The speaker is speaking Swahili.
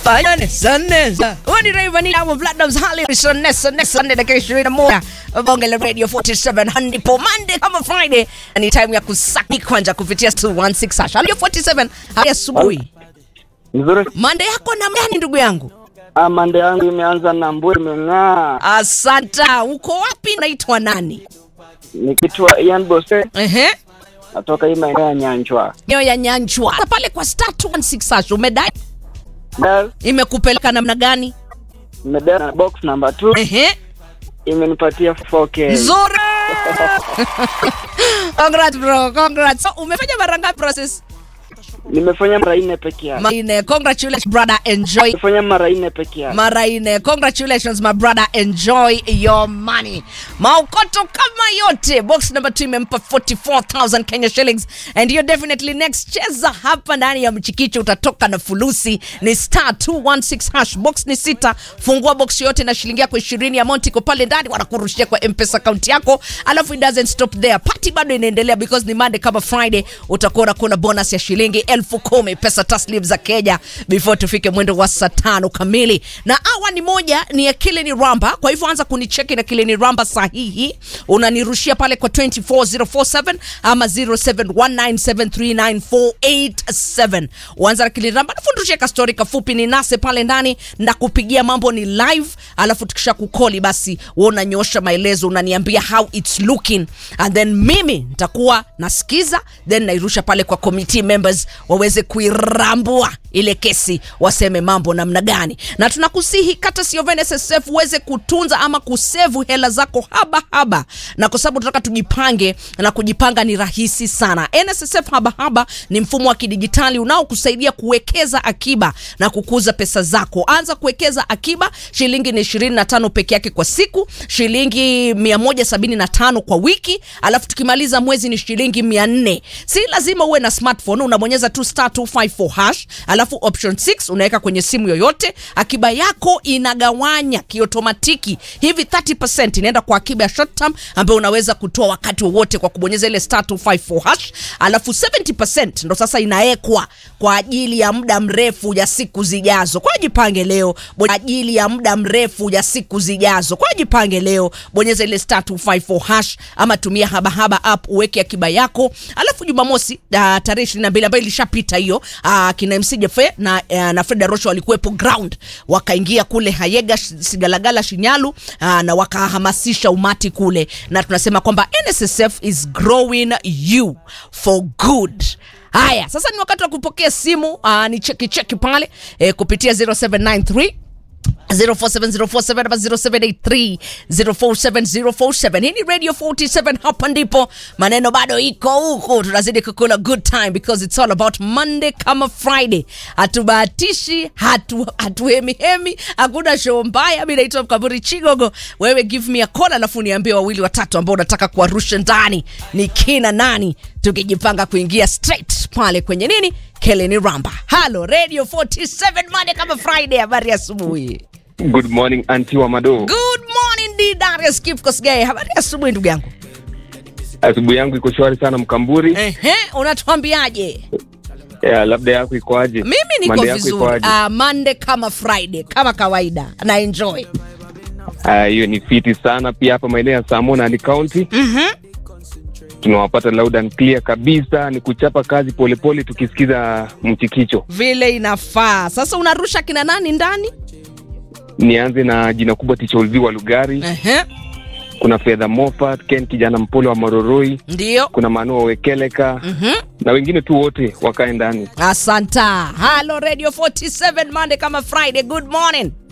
Fanya nesa nesa. Wani Rayvanny hapo Platinumz Harrison nesa nesa nne dakika 21. Bonge la Radio 47 handi po Monday kama Friday. Ni time ya kusaki kwanja kupitia 216 hash. Radio 47 hadi asubuhi. Nzuri. Monday yako namna gani ndugu yangu? Ah, mande yangu imeanza na mburi imeng'aa. Asanta. Uko wapi? Naitwa nani? Nikitwa Ian Bose Ehe. natoka hii maeneo ya Nyanchwa. Nyo ya Nyanchwa. Pale kwa star 216 hash umedai Dial imekupeleka namna gani? nimedial na box number 2 Ehe. imenipatia 4K. Nzuri. Congrats bro, congrats. So, umefanya mara ngapi process? Nimefanya mara nne peke yake. Mara nne. Congratulations brother, enjoy. Nimefanya mara nne peke yake. Mara nne. Congratulations my brother, enjoy your money. Maokoto kama yote. Box number 2 imempa 44,000 Kenya shillings and you definitely next cheza hapa ndani ya mchikicho utatoka na fulusi ni star 216 hash box ni sita. Fungua box yote na shilingi yako 20 ya Monty iko pale ndani wanakurushia kwa M-Pesa account yako. Alafu it doesn't stop there. Party bado inaendelea because ni Monday kama Friday utakuwa unakula bonus ya shilingi elfu kumi pesa taslim za Kenya before tufike mwendo wa saa tano kamili. Na awa ni moja ni ya Kilini Ramba, kwa hivyo anza kunicheki na Kilini Ramba sahihi, unanirushia pale kwa 24047 ama 0719739487 uanza na Kilini Ramba, alafu ndushie ka story kafupi ni nase pale ndani na kupigia mambo ni live, alafu tukisha kukoli basi wewe unanyosha maelezo, unaniambia how it's looking and then mimi nitakuwa nasikiza then nairusha pale kwa committee members waweze kuirambua ile kesi waseme mambo namna gani na tunakusihi kata sio NSSF uweze kutunza ama kusevu hela zako haba haba na kwa sababu tunataka tujipange na kujipanga ni rahisi sana NSSF haba haba ni mfumo wa kidijitali unaokusaidia kuwekeza akiba na kukuza pesa zako anza kuwekeza akiba shilingi ni 25 peke yake kwa siku shilingi 175 kwa wiki alafu tukimaliza mwezi ni shilingi 400 si lazima uwe na smartphone unabonyeza tu star 254 hash alafu option 6 unaweka kwenye simu yoyote akiba yako inagawanya kiotomatiki hivi 30% inaenda kwa akiba ya short term ambayo unaweza kutoa wakati wowote kwa kubonyeza ile star 254 hash alafu 70% ndo sasa inawekwa kwa ajili ya muda mrefu ya siku zijazo kwa jipange leo kwa ajili ya muda mrefu ya siku zijazo kwa jipange leo bonyeza ile star 254 hash ama tumia habahaba app uweke akiba yako alafu jumamosi uh, tarehe 22 ambayo ilishapita hiyo uh, kina MC Jefe na, uh, na Fred Arosho walikuwepo ground wakaingia kule Hayega Sh- Sigalagala Shinyalu uh, na wakahamasisha umati kule na tunasema kwamba NSSF is growing you for good haya sasa ni wakati wa kupokea simu uh, ni cheki cheki pale eh, kupitia 0793 047047 ama 0783 047047 hii ni radio 47 hapa ndipo maneno bado iko huku tunazidi kukula good time because it's all about monday kama friday hatubahatishi hatu, hatuhemihemi hakuna show mbaya mi naitwa mkaburi chigogo wewe give me a call alafu niambie wawili watatu ambao unataka kuwarusha ndani ni kina nani tukijipanga kuingia straight pale kwenye nini keleni ramba halo radio 47 monday kama friday habari ya asubuhi Good morning anti wa Mado. Good morning D Darius Kip Kosgei. Habari ya asubuhi ndugu yangu. Asubuhi yangu iko shwari sana Mkamburi. Ehe, unatuambiaje? Yeah, labda yako ikoaje? Mimi niko Monday yako vizuri. ikoaje? Uh, Monday kama Friday kama kawaida na enjoy. Ah, hiyo ni fiti sana pia hapa maeneo ya Samona ni County. Mhm. Tunawapata loud and clear kabisa, ni kuchapa kazi polepole tukisikiza mchikicho. Vile inafaa. Sasa unarusha kina nani ndani? Nianze na jina kubwa Ticha Ulvi wa Lugari, Ehe. kuna Fedha Moffat, Ken kijana mpole wa Mororoi, Ndio. kuna Manu wa Wekeleka Mhm. na wengine tu wote wakae ndani. Asanta. Halo Radio 47 Monday kama Friday. Good morning.